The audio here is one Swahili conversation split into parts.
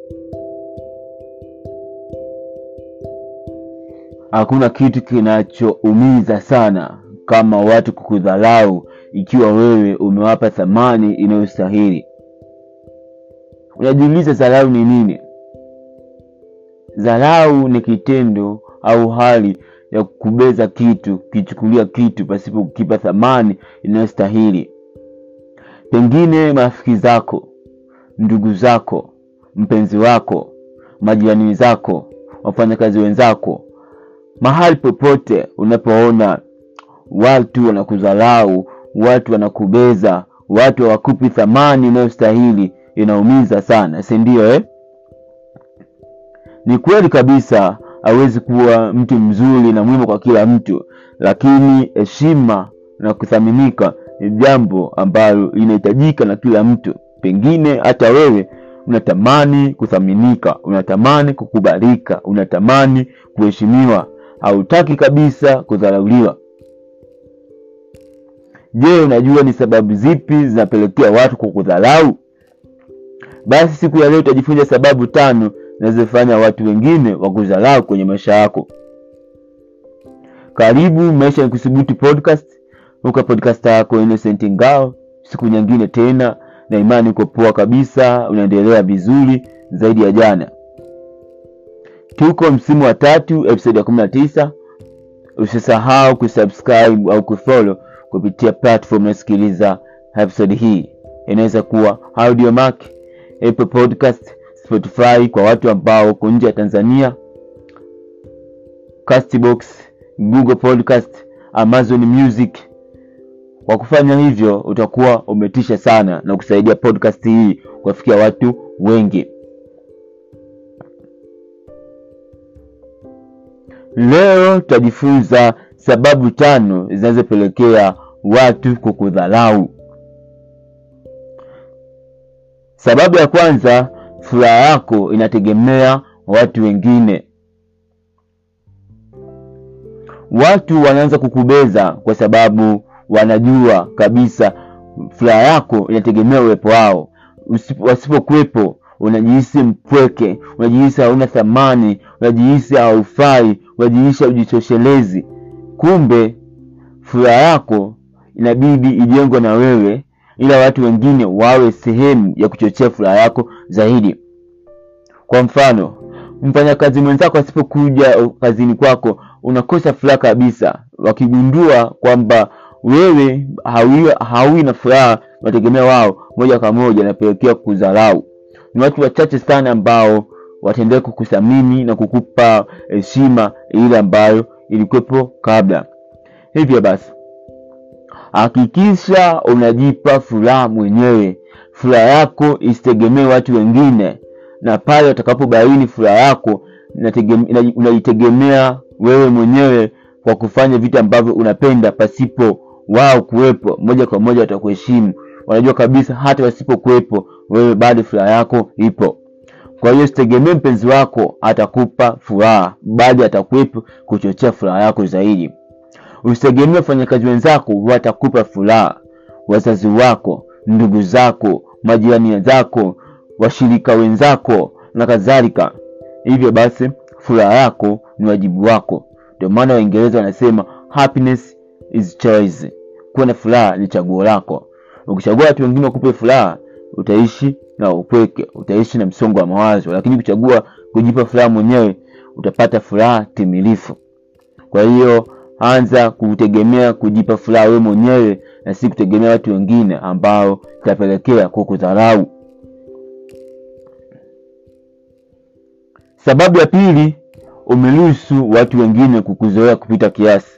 Hakuna kitu kinachoumiza sana kama watu kukudharau ikiwa wewe umewapa thamani inayostahili. Unajiuliza, dharau ni nini? Dharau ni kitendo au hali ya kukubeza kitu, kichukulia kitu pasipo kukipa thamani inayostahili. Pengine marafiki zako, ndugu zako, mpenzi wako, majirani zako, wafanyakazi wenzako, mahali popote unapoona watu wanakudharau, watu wanakubeza, watu hawakupi thamani inayostahili, inaumiza sana, si ndio eh? Ni kweli kabisa, hawezi kuwa mtu mzuri na mwema kwa kila mtu, lakini heshima na kuthaminika ni jambo ambalo linahitajika na kila mtu. Pengine hata wewe unatamani kuthaminika, unatamani kukubalika, unatamani kuheshimiwa, hautaki kabisa kudharauliwa. Je, unajua ni sababu zipi zinapelekea watu kukudharau? Basi siku ya leo utajifunza sababu tano zinazofanya watu wengine wakudharau kwenye maisha yako. Karibu Maisha ni Kuthubutu podcast, uka podcast yako Innocent Ngao. Siku nyingine tena, na imani uko poa kabisa, unaendelea vizuri zaidi ya jana. Tuko msimu wa tatu, episode ya kumi na tisa. Usisahau kusubscribe au kufollow kupitia platform unasikiliza episode hii. Inaweza kuwa Audiomack, Apple Podcast, Spotify kwa watu ambao uko nje ya Tanzania, Castbox, Google Podcast, Amazon Music. Kwa kufanya hivyo, utakuwa umetisha sana na kusaidia podcast hii kuwafikia watu wengi. Leo tutajifunza sababu tano zinazopelekea watu kukudharau. Sababu ya kwanza, furaha yako inategemea watu wengine. Watu wanaanza kukubeza kwa sababu wanajua kabisa furaha yako inategemea uwepo wao. Wasipokuwepo unajihisi mpweke, unajihisi hauna thamani, unajihisi haufai, unajihisi haujitoshelezi. Kumbe furaha yako inabidi ijengwe na wewe, ila watu wengine wawe sehemu ya kuchochea furaha yako zaidi. Kwa mfano, mfanyakazi mwenzako asipokuja kazini kwako, unakosa furaha kabisa. Wakigundua kwamba wewe hawi, hawi na furaha, unategemea wao, moja kwa moja inapelekea kudharau. Ni watu wachache sana ambao wataendelea kukuthamini na kukupa heshima ile ambayo ilikuwepo kabla. Hivyo basi, hakikisha unajipa furaha mwenyewe. Furaha yako isitegemee watu wengine, na pale utakapobaini furaha yako unaitegemea wewe mwenyewe kwa kufanya vitu ambavyo unapenda pasipo wao kuwepo, moja kwa moja watakuheshimu. Wanajua kabisa hata wasipokuwepo wewe bado furaha yako ipo. Kwa hiyo sitegemee mpenzi wako atakupa furaha, bali atakuwepo kuchochea furaha yako zaidi. Usitegemee wafanyakazi wenzako watakupa furaha, wazazi wako, ndugu zako, majirani zako, washirika wenzako na kadhalika. Hivyo basi, furaha yako ni wajibu wako. Ndio maana Waingereza wanasema happiness is choice. Kuwa na furaha ni chaguo lako. Ukichagua watu wengine wakupe furaha, utaishi na upweke, utaishi na msongo wa mawazo, lakini ukichagua kujipa furaha mwenyewe, utapata furaha timilifu. Kwa hiyo anza kutegemea kujipa furaha wewe mwenyewe na si kutegemea watu wengine ambao itapelekea kukudharau. Sababu ya pili, umeruhusu watu wengine kukuzoea kupita kiasi.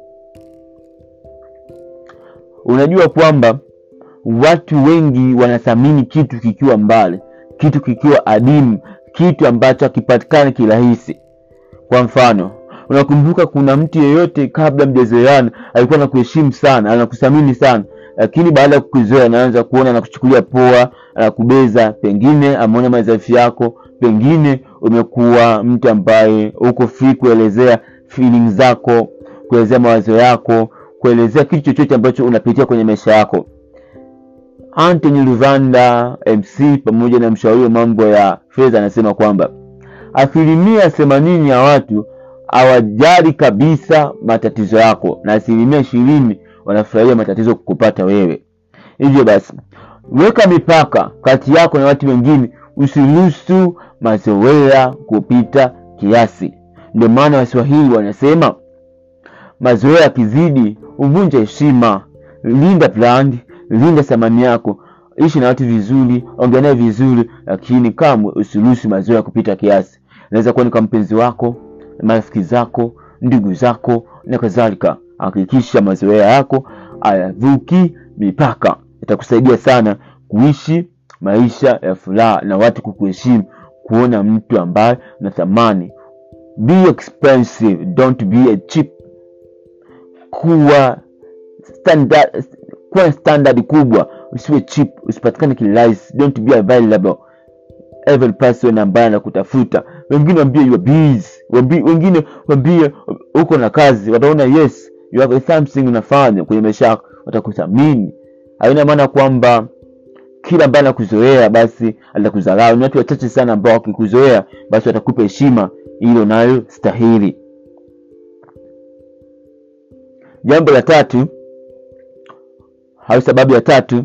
Unajua kwamba watu wengi wanathamini kitu kikiwa mbali, kitu kikiwa adimu, kitu ambacho hakipatikani kirahisi. Kwa mfano, unakumbuka kuna mtu yeyote kabla mjazoeana alikuwa anakuheshimu sana, anakuthamini sana, lakini baada ya kukuzoea anaanza kuona anakuchukulia poa, anakubeza. Pengine ameona madhaifu yako, pengine umekuwa mtu ambaye uko free kuelezea feelings zako, kuelezea mawazo yako, kuelezea kitu chochote ambacho unapitia kwenye maisha yako. Anthony Luvanda MC pamoja na mshauri wa mambo ya fedha anasema kwamba asilimia themanini ya watu hawajali kabisa matatizo yako na asilimia ishirini wanafurahia matatizo kukupata wewe. Hivyo basi, weka mipaka kati yako na watu wengine, usiruhusu mazoea kupita kiasi. Ndio maana Waswahili wanasema mazoea yakizidi huvunja heshima. Linda brand, linda thamani yako, ishi na watu vizuri, ongea naye vizuri, lakini kamwe usiruhusu mazoea kupita kiasi. Inaweza kuwa ni kwa mpenzi wako, marafiki zako, ndugu zako na kadhalika. Hakikisha mazoea yako hayavuki mipaka, itakusaidia sana kuishi maisha ya furaha na watu kukuheshimu, kuona mtu ambaye na thamani. Be expensive, don't be a cheap. Kuwa standard, kuwa standard kubwa, usiwe cheap, usipatikane kirahisi. Don't be available every person ambaye anakutafuta. Wengine wambie you are busy, wambie, wengine wambie uko na kazi, wataona yes you have something unafanya kwenye maisha yako, watakuthamini. Haina maana kwamba kila ambaye anakuzoea basi atakudharau. Ni watu wachache sana ambao wakikuzoea basi watakupa heshima ile unayostahili. Jambo la tatu au sababu ya tatu,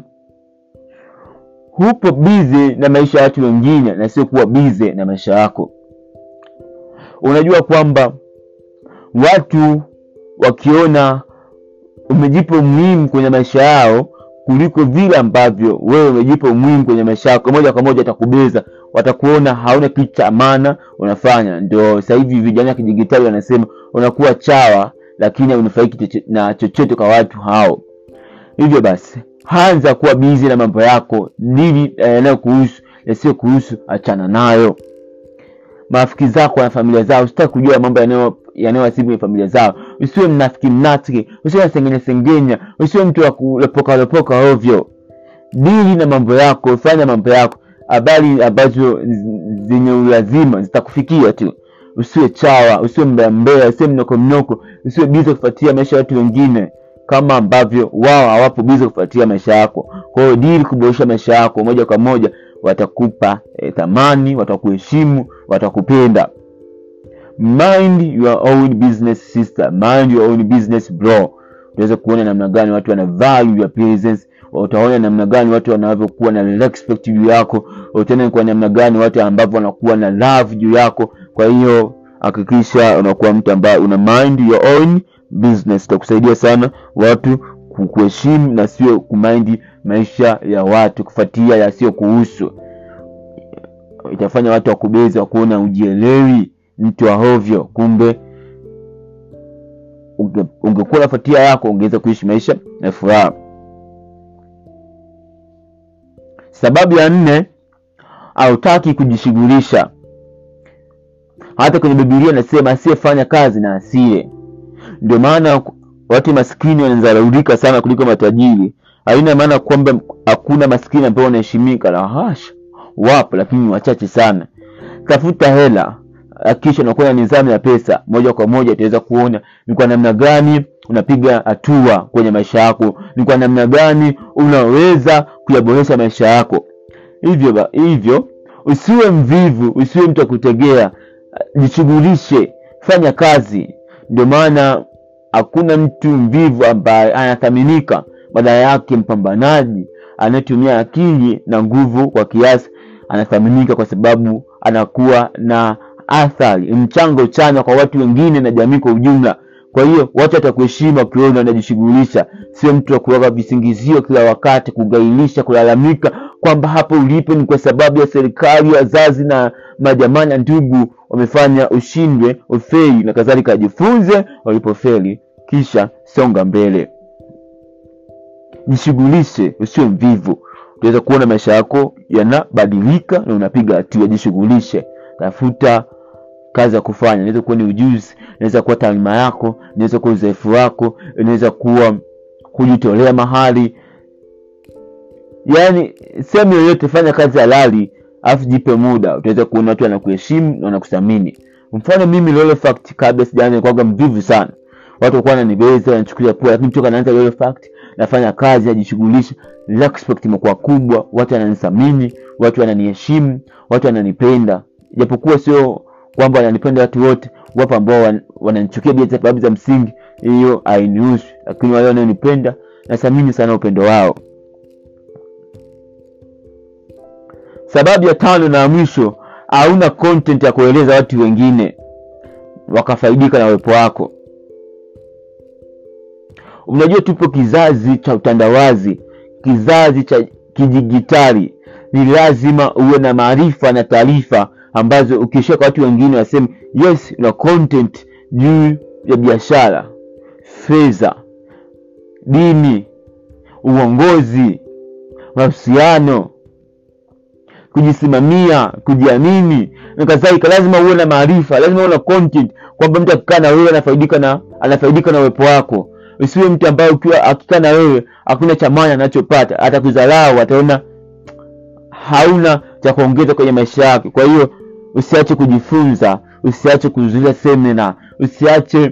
hupo bize na maisha ya watu wengine na sio kuwa bize na maisha yako. Unajua kwamba watu wakiona umejipa umuhimu kwenye maisha yao kuliko vile ambavyo wewe umejipa umuhimu kwenye maisha yako, moja kwa moja watakubeza, watakuona hauna kitu cha maana unafanya. Ndio sasa hivi vijana wa kidijitali wanasema unakuwa chawa, lakini haunufaiki na chochote kwa watu hao. Hivyo basi, anza kuwa bizi na mambo yako, nini yanayokuhusu, yasiyo kuhusu, achana nayo. Marafiki zako na familia zao, usitaki kujua mambo yanayo yanayowasibu kwenye familia zao. Usiwe mnafiki mnafiki, usiwe nasengenya sengenya, usiwe mtu wa kulopoka lopoka ovyo. Dili na mambo yako, fanya mambo yako. Habari ambazo zenye ulazima zitakufikia tu. Usiwe chawa, usiwe mbea mbea, usiwe mnoko mnoko, usiwe bize kufuatia maisha ya watu wengine kama ambavyo wao hawapo bize kufuatia maisha yako. Kwa hiyo dili kuboresha maisha yako, moja kwa moja watakupa eh, thamani, watakuheshimu, watakupenda. Mind your own business sister, mind your own business bro. Utaweza kuona namna gani watu wana value your presence, utaona namna gani watu wanavyokuwa na respect juu yako, utaona kwa namna gani watu ambavyo wanakuwa na love juu yako. Kwa hiyo hakikisha unakuwa mtu ambaye una mind your own business, itakusaidia sana watu kukuheshimu na sio kumind maisha ya watu, kufuatia yasiyo kuhusu. Itafanya watu wakubezi, wakuona ujielewi mtu wa hovyo, kumbe unge, ungekuwa nafuatia yako ungeweza kuishi maisha ya furaha. Sababu ya nne, hautaki kujishughulisha. Hata kwenye Biblia nasema asiyefanya kazi na asile. Ndio maana watu maskini wanadharaulika sana kuliko matajiri. Haina maana kwamba hakuna maskini ambao wanaheshimika, la hasha, wapo, lakini wachache sana. Tafuta hela kisha unakuwa na nidhamu ya pesa, moja kwa moja utaweza kuona ni kwa namna gani unapiga hatua kwenye maisha yako, ni kwa namna gani unaweza kuyaboresha maisha yako. Hivyo ba, hivyo usiwe mvivu, usiwe mtu wa kutegea, jishughulishe, fanya kazi. Ndio maana hakuna mtu mvivu ambaye anathaminika, badala yake mpambanaji anayetumia akili na nguvu kwa kiasi anathaminika, kwa sababu anakuwa na athari mchango chanya kwa watu wengine na jamii kwa ujumla. Kwa hiyo watu watakuheshimu wakiona unajishughulisha, sio mtu wa kuweka visingizio kila wakati, kugailisha, kulalamika kwamba hapo ulipo ni kwa sababu ya serikali, wazazi na majamaa na ndugu wamefanya ushindwe, ufeli na kadhalika. Jifunze walipofeli, kisha songa mbele, jishughulishe, usiwe mvivu. Utaweza kuona maisha yako yanabadilika na unapiga hatua. Jishughulishe, tafuta kazi ya kufanya. Inaweza kuwa ni ujuzi, inaweza kuwa taaluma yako, inaweza kuwa uzoefu wako, inaweza kuwa kujitolea mahali, yaani sehemu yoyote. Fanya kazi halali, alafu jipe muda, utaweza kuona watu wanakuheshimu na wanakuthamini. Mfano mimi Lolo Fact, kabla sijaanza nilikuwa mvivu sana, watu walikuwa wananibeza, wanachukulia poa, lakini toka naanza Lolo Fact nafanya kazi najishughulisha respect imekuwa kubwa watu wananithamini watu wananiheshimu watu wananipenda japokuwa sio kwamba wananipenda watu wote wapo ambao wan- wananichukia bila sababu za msingi hiyo hainihusu lakini wale wanaonipenda nathamini sana upendo wao sababu ya tano na ya mwisho hauna content ya kueleza watu wengine wakafaidika na uwepo wako unajua tupo kizazi cha utandawazi kizazi cha kidijitali ni lazima uwe na maarifa na taarifa ambazo ukishia kwa watu wengine waseme yes una content juu ya biashara fedha dini uongozi mahusiano kujisimamia kujiamini na kadhalika lazima uwe na maarifa lazima uwe na content kwamba mtu akikaa na wewe anafaidika na anafaidika na uwepo wako usiwe mtu ambaye ukiwa akikaa na wewe hakuna cha maana anachopata atakudharau ataona hauna cha kuongeza kwenye maisha yake kwa hiyo usiache kujifunza usiache kuzuia semina usiache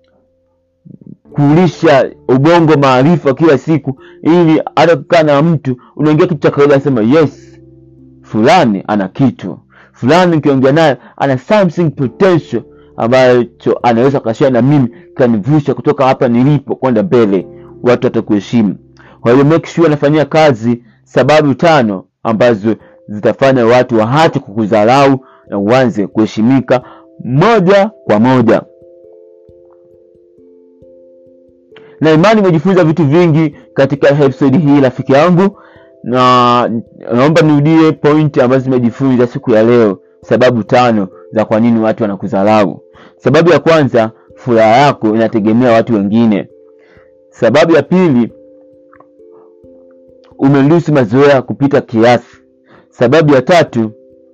kulisha ubongo maarifa kila siku ili hata kukaa na mtu unaingia kitu cha kawaida anasema yes fulani ana kitu fulani ukiongea naye ana something potential ambacho anaweza kashia na mimi kanivusha kutoka hapa nilipo kwenda mbele watu watakuheshimu kwa hiyo make sure anafanyia kazi sababu tano ambazo zitafanya watu waache kukudharau na uanze kuheshimika moja kwa moja na imani umejifunza vitu vingi katika episode hii rafiki yangu na naomba nirudie pointi ambazo zimejifunza siku ya leo sababu tano za kwa nini watu wanakudharau sababu ya kwanza furaha yako inategemea watu wengine sababu ya pili umeruhusu mazoea kupita kiasi sababu ya tatu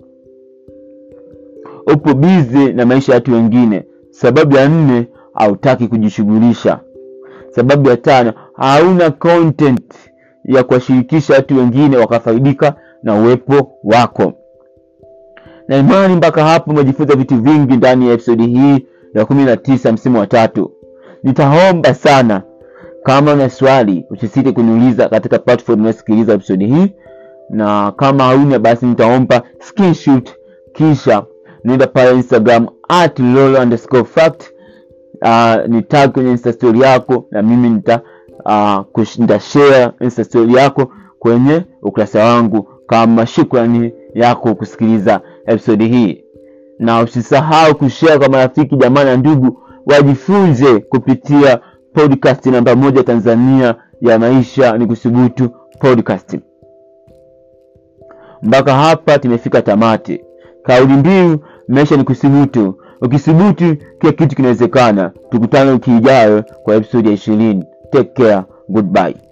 upo bize na maisha ya watu wengine sababu ya nne hautaki kujishughulisha sababu ya tano hauna content ya kuwashirikisha watu wengine wakafaidika na uwepo wako na imani mpaka hapo umejifunza vitu vingi ndani ya episodi hii ya kumi na tisa msimu wa tatu nitaomba sana kama una swali usisite kuniuliza katika platform unayosikiliza episodi hii na kama hauna basi nitaomba screenshot kisha nenda pale instagram at lolo underscore fact uh, ni tag kwenye insta story yako na mimi nita uh, kush, nitashare insta story yako kwenye ukurasa wangu kama shukrani yako kusikiliza episodi hii na usisahau kushare kwa marafiki jamaa na ndugu wajifunze kupitia podcast namba moja tanzania ya maisha ni kusubutu podcast mpaka hapa tumefika tamati kauli mbiu maisha ni kusubutu ukisubutu kila kitu kinawezekana tukutane wiki ijayo kwa episodi ya ishirini take care goodbye